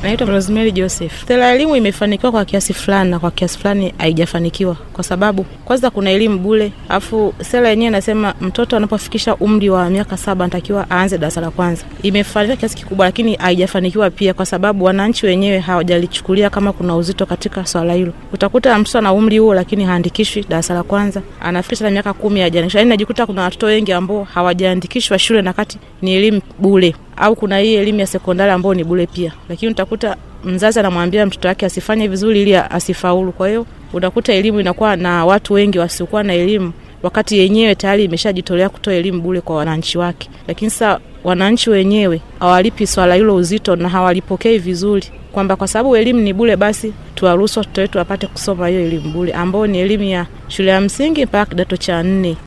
Naitwa Rosemary Joseph. Sera ya elimu imefanikiwa kwa kiasi fulani na kwa kiasi fulani haijafanikiwa, kwa sababu kwanza kuna elimu bure, alafu sera yenyewe inasema mtoto anapofikisha umri wa miaka saba anatakiwa aanze darasa la kwanza. Imefanikiwa kiasi kikubwa, lakini haijafanikiwa pia, kwa sababu wananchi wenyewe hawajalichukulia kama kuna uzito katika swala hilo. Utakuta mtoto ana umri huo, lakini haandikishwi darasa la kwanza, anafikisha miaka kumi hajaandikishwa. Yani najikuta kuna watoto wengi ambao hawajaandikishwa shule na kati ni elimu bure au kuna hii elimu ya sekondari ambayo ni bure pia, lakini utakuta mzazi anamwambia mtoto wake asifanye vizuri ili asifaulu. Kwa hiyo unakuta elimu inakuwa na watu wengi wasiokuwa na elimu, wakati yenyewe tayari imeshajitolea kutoa elimu bure kwa wananchi wake, lakini sasa wananchi wenyewe hawalipi swala hilo uzito na hawalipokei vizuri, kwamba kwa sababu elimu ni bure, basi tuwaruhusu watoto wetu wapate kusoma hiyo elimu bure, ambao ni elimu ya shule ya msingi mpaka kidato cha nne.